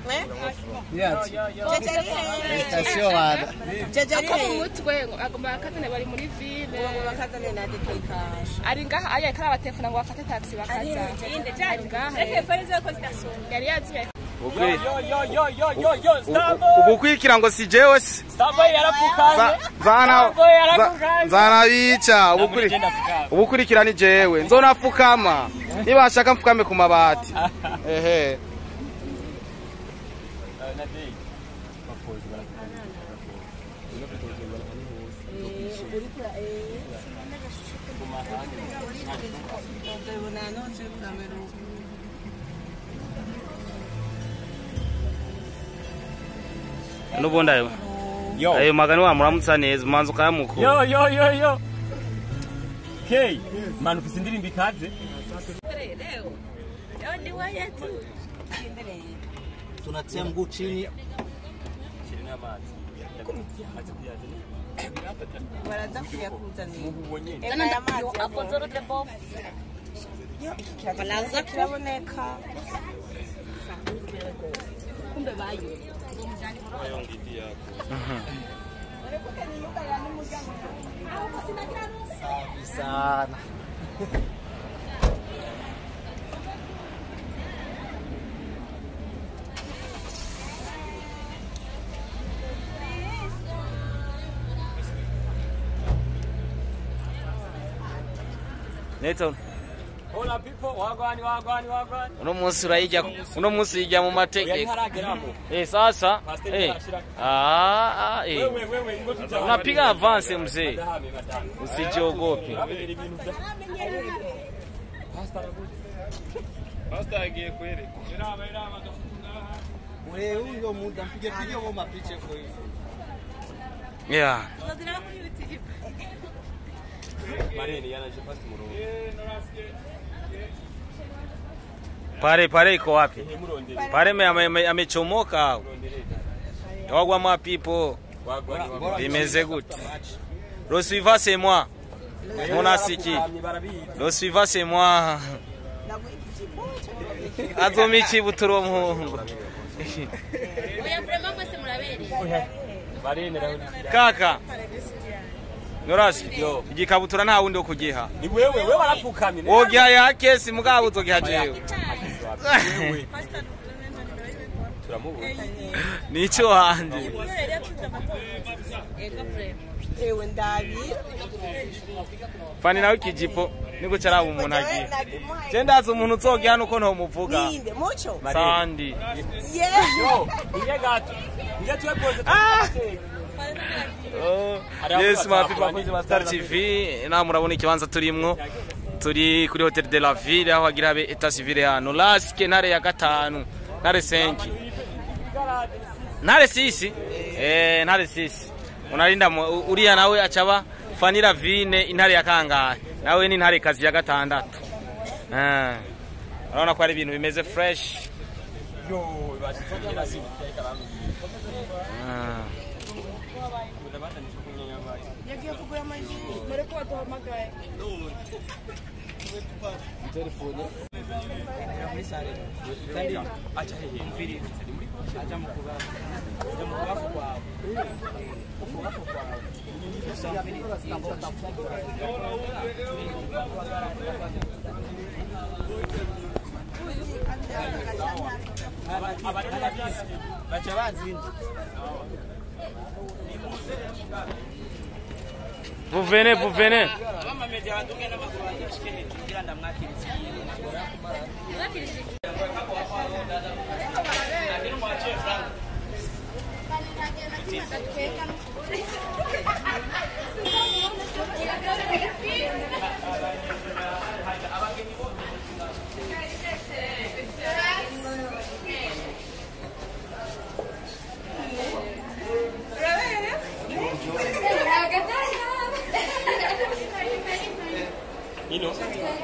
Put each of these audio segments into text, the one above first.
Yacu. Jeje ari hehe? Station wada. Jeje ari ko mu hehe? mutwe ngo agomba bakazane bari muri ville Uwo ngo bakazane na detekashe. ari ngaha aye kari abatelefona ngo bafate taxi bakaza ari ngaha yari yaziye ubukwikira ngo si jewe si Za- zana za- zanabica ubukuri- ubukurikira ni jewe nzonapfukama niba nshaka mfukame ku mabati ehe Ndabona noche kamera. n'ubundi ayo ayo magani wamuramutsa neza umanza ukayamukura yo yo yo yo kei manu ufise indirimbo ikaze Tunatia mguu chini. Baraza kuyakuzanira. ubonye Ema y'amazi. Baraza kiraboneka. Sana. neto hola people wagwani wagwani wagwani uno munsi urayijya uno munsi uyijya mu yari mategeko harageramo eh sasa Pastor eh arashira- ah ah eh wewe wewe ngo tuja unapiga avance mzee madame madame usijiogope Urabera ibintu bya Pastor araguze Pastor agiye kwere iraba iraba Ule huyo muda mpige pige wao mapicha kwa hiyo. yeah Marene yanaje past murongo pale pale iko wapi murondere pale me- ame- ame- amechomoka au murondere wagwa mapipo wagwani wagwani bimeze gute le suivant c'est moi munasiki barabizi le suivant c'est moi azoma ikibutura uwo muhungu Marene raho kaka norasi igikabutura nta wundi wo kugiha ni wewe wewe warapfukamye wogiha yakesi mugabo uzogiha jewe wewe turamubona nico wanje Ewe ndabi. fani nawe ikijipo niko caraba umuntu agiye Nagimuhaye. je ndazi umuntu uzogiha nuko ntomuvuga Ninde muco? sandi Yeah. yo inye gato inye twepoze Oh, yes mapi bakunzi ba Star TV na murabona ikibanza turimwo turi kuri Hotel de la Ville aho hagira habe etat civil hano laske ntare ya gatanu ntare senki ntare sisi eh ntare sisi unarinda mu- uriya nawe acaba fanira vine intare ya kangahe nawe ni ntare kazi ya gatandatu eh urabona ko ari ibintu bimeze fresh yo bashikira si Ah. yagiye kugura amaji muri ko baduhamagaye acha hehe mviri acha mkuba Bacha bazi. Vous venez, vous venez. ino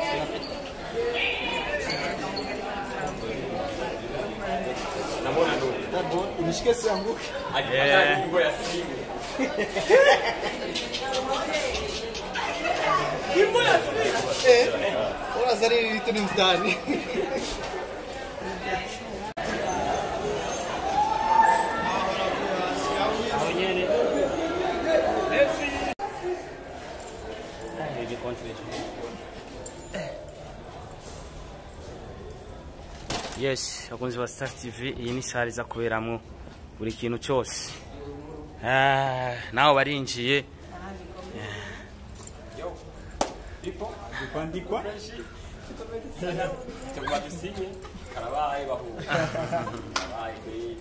namona ndo Tabo, unishike sianguke. alipata nyimbo ya simu Eh. Ora zari vitu ni mtani. yes abakunzi ba star tv iyi ni sare iza kuberamwo buri kintu cyose Ah, nawe barinjiye kwandikwa cyangwa dusinye karabaye bahura karabaye kuri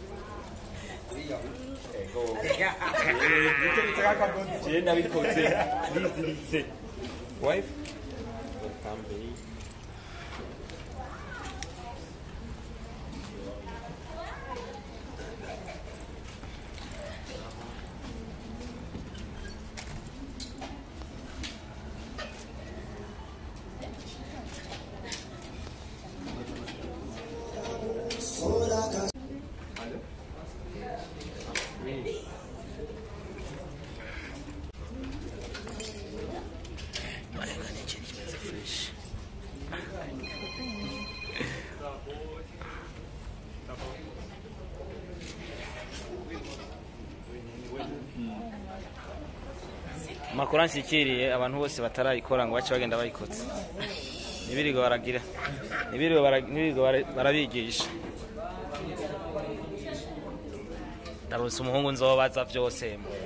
ego je nabikoze niziritse wife welcome baby amakuru anshyikiriye abantu bose batarayikora ngo bace bagenda bayikotse ntibirirwe baragira ntibirirwe bara- ntibirirwe bara- barabigisha ndarose umuhungu nzobaza byose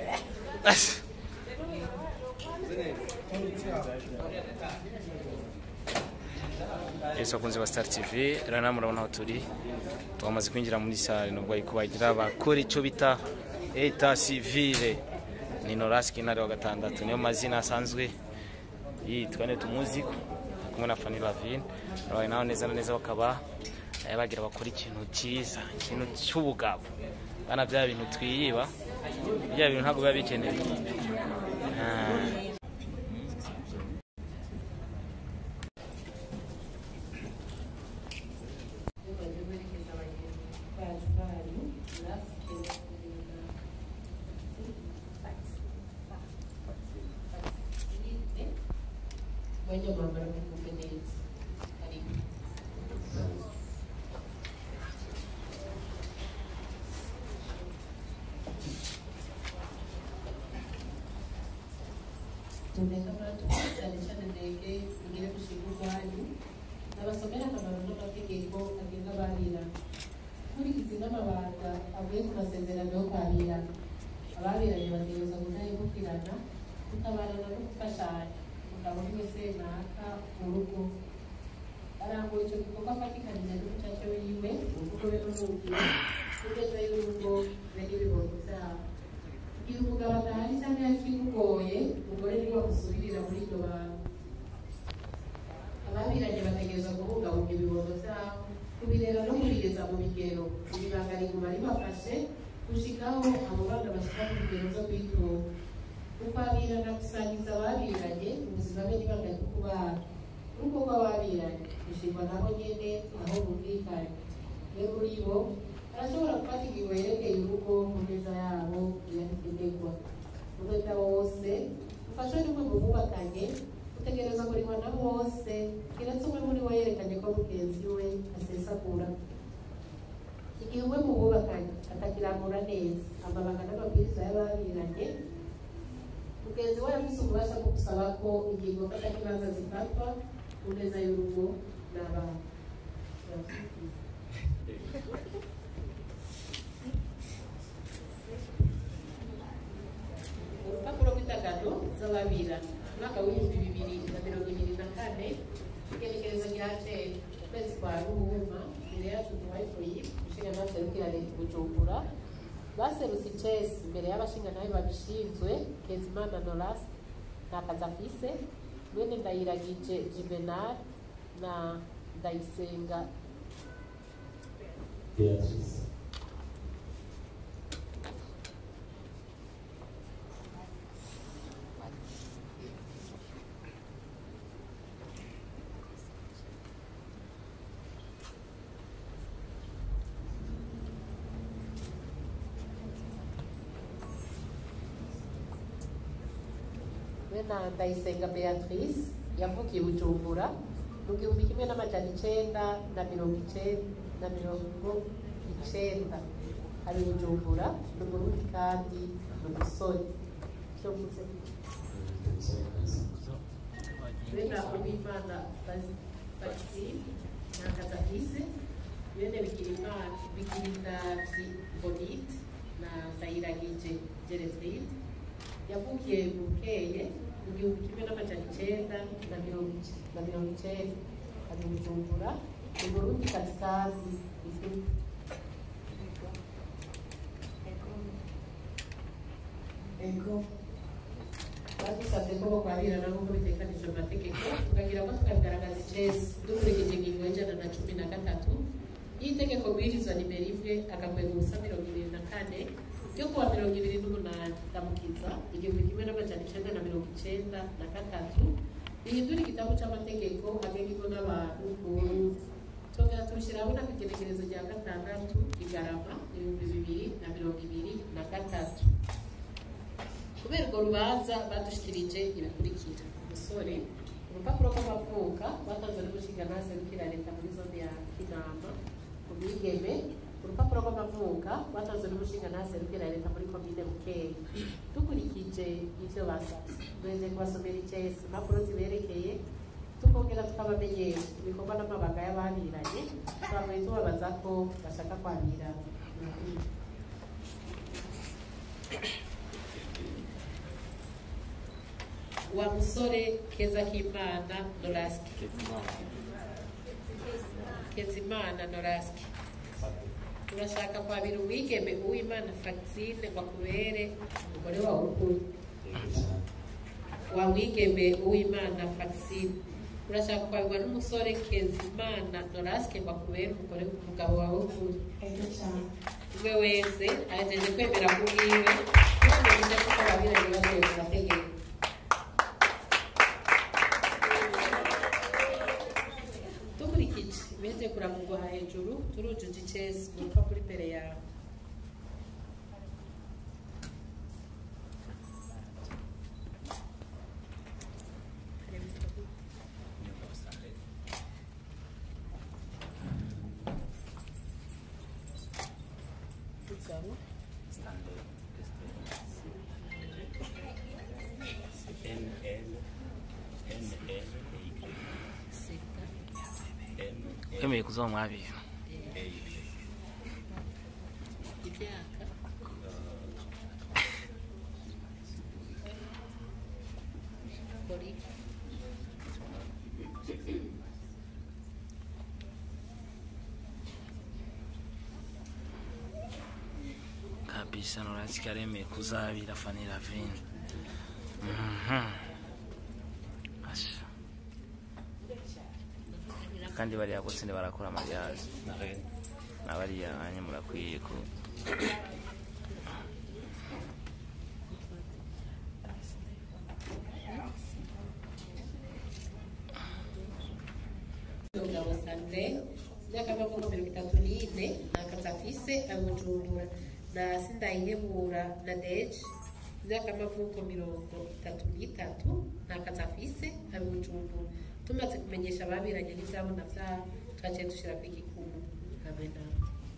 yesu akunze ba star tv rero namwe murabona aho turi twamaze kwinjira muri sale nubwo ariko bagira bakora icyo bita eta civile ni noraski ntare wa gatandatu niyo mazina asanzwe yitwa ne tumuzi kumwe na Fanny Lavine abaye naho neza na neza bakaba eh, bagira bakora ikintu cyiza ikintu cy'ubugabo bana bya bintu twiyiba bya bintu ntabwo biba bikenewe Ah. wenye mwambaro w'ubugenezi karibu tuneka abantu cyane cyane ndege mugire gushinga urwanyu nabasomera akamaro n'amategeko agenga ababira nkurikizi n'amabanga avuye ku masezerano yo kwabira ababiranye bategereza kudahemukirana gutabarana no gufashanya umugabo niwe senaka mu rugo arangura icyo gikorwa afatikanije n'umucaca wiwe urugo be n'umwumvire kugeza y'urugo be n'ibibondo byabo igihe umugabo adahari cyangwa yakimugoye umugore niwe wamusubirira muri iryo bantu ababiranye bategereza kubungabunga ibibondo byabo kubirera no kubigeza mu bigero iri banga riguma ribafashe gushikaho abo bana bashika ku bigero zo kwitunga ukwabirana gusangiza ababiranye ubuzima be n'ibanga ryo kubana urugo rw'ababiranye gushingwa nabo nyene aho bumvikanye umwe muri bo arashobora gufata ingingo yerekeye urugo mu meza yabo yategekwa umwenda wose ufashwe n'umwe mu bubakanye utegereza kurimwa na bose kiretse umwe muri bo yerekanye ko mugenzi we asesagura igihe umwe mu bubakanye atakirangura neza amabanga n'amabwiriza y'ababiranye mugenzi we afise ububasha bwo gusaba ko ingingo mfatakibanza zifatwa ku meza y'urugo n'abana urupapuro rw'indagano z'ababirana umwaka w'ibihumbi bibiri na mirongo ibiri na kane igenekerezo rya cenda ukwezi kwa ruhuma imbere yacu tuwayifoyi umushingantahe serukira leta i bujumbura baserutse icesi imbere y'abashingantahe babishinzwe kezimana noras na kazafise mwene ndayiragije juvenal na ndayisenga Beatrice. we na ndayisenga beatrice yavukiye i bujumbura mu gihumbi kimwe n'amajana icenda na mirongo icenda na mirongo icenda ari i bujumbura ni umurundi kandi ni umusore cyo mvuze bene uwimana vaccine nakazafise bene bigirimana bigirindavyi bonite na ndayiragije gertrude yavukiye mu bukeye mu gihumbi kimwe n'amajana icenda na mirongo ic- na mirongo icenda ari bujumbura mu burundi katikati ifu- ego badusabye ko bokwabirana nk'uko bitekanijwe mu mategeko tukagira ko tukabigaragaza icesi dukurikije ingingo y'ijana na cumi na gatatu y'itegeko bwirizwa nimero imwe agakwega ubusa mirongo ibiri na kane ryo kuwa mirongo ibiri n'umunani ndamukiza igihumbi kimwe n'amajana icenda na mirongo icenda na gatatu rihindura igitabo c'amategeko agenga n'abantu mu burundi tongera tubishyiraho n'akagenekerezo rya gatandatu igarama ibihumbi bibiri na mirongo ibiri na gatatu kubera urwo rubanza badushikirije ibikurikira umusore urupapuro rw'amavuka batanzwe n'umushingantahe serukira leta muri zone ya kinama ku bigeme urupapuro rw'amavuka batanzwe n'umushingantahe serukira leta muri komine bukeye dukurikije ivyo basabye duheje kubasomera icesi impapuro ziberekeye tukongera tukabamenyesha ibikorwa n'amabanga y'ababiranye twavuye tubabaza ko bashaka kwabira wa musore keza k'imana noraski kezimana noraski turashaka kwabira uwigeme uwimana francine ngo akubere umugore wawe ukuri wa wigeme uwimana francine urashaka kwabirwa n'umusore kezimana noraski ngo akubere umugore umugabo wawe ukuri umwe wese ahejeje kwemera kubwiwe tubamenyesha ko ababiranye bavuye mu mategeko dukurikije imeze kuramugwa hejuru turujuje icesi mu rupapuro imbere yawe wemeye kuzoba mwabiri imyaka poliki kabisa noransika aremeye kuzabira fani ravine Mhm. Asha. kandi bariya bose barakora amabyazi na bariya banye murakwiye ku ngabo sandre imyaka y'amavuko mirongo itatu n'ine nakazi afise abujumbura na sindayihebura na deje imyaka y'amavuko mirongo itatu n'itatu nakazi afise abujumbura tumaze kumenyesha ababiranye n'ivyabona vyabo twaciye dushirako igikumu hamwe nabo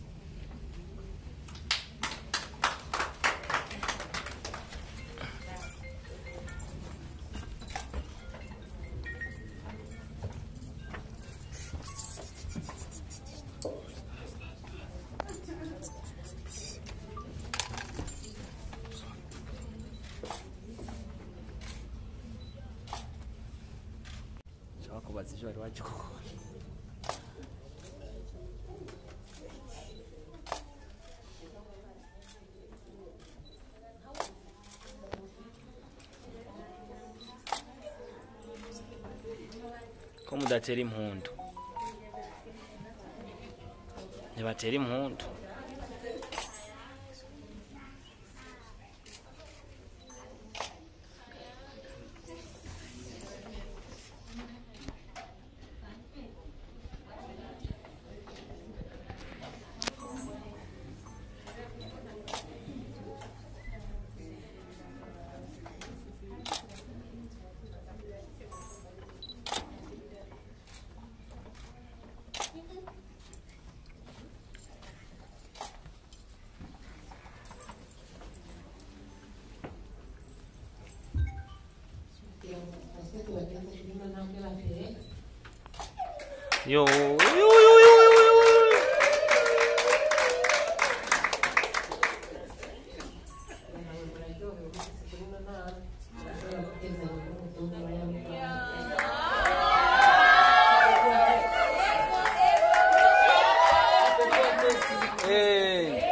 nshobora kubaza ivyo bari waje gukora ko mudatera impundu ntibatera impundu yo yo yo yo yo yo Eh.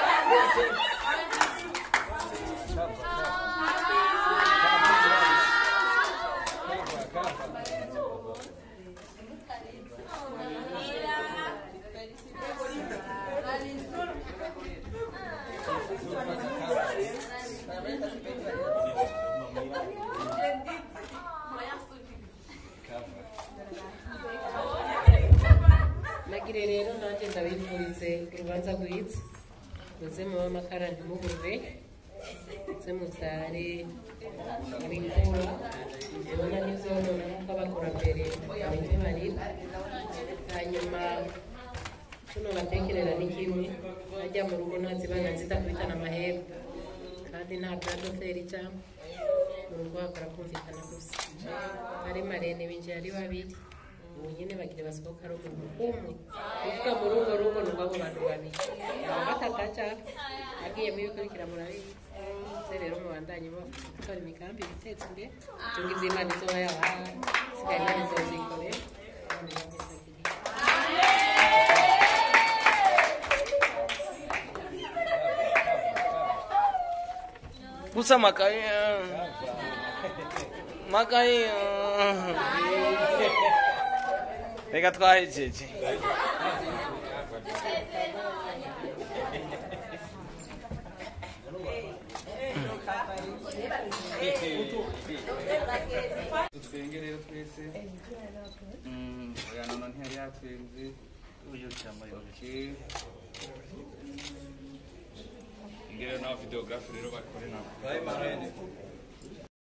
nagire rero nanjye ndabifurize urubanza rwiza muze muba amakara ntimubure muze mubyare ibikuru mubona n'izonona nk'uko abakurambere bareke barira hanyuma tuno batekerera ni kimwe bajya mu rugo ntazibana zidakubitana amahembe kandi nta bwadoferi cyangwa mu rugo hakora kumvikana gusa ari marene binjiye ari babiri ubu nyine bagire basohoka ari umuntu umwe uvuga muri urwo rugo ni urw'abo bantu babiri aba batataca agiye mu bikurikira murabizi se rero mubandanye gukora imigambi bitetse imbere cyangwa iz'imana izoba yabahaye sigaye imana izozikorera kandi bageze gusa makaye makaye reka twahejeje dutwenge rero twese Mm, oya nono ntiyari yatwenze Okay. ingere n'aba videographe rero bakore nabo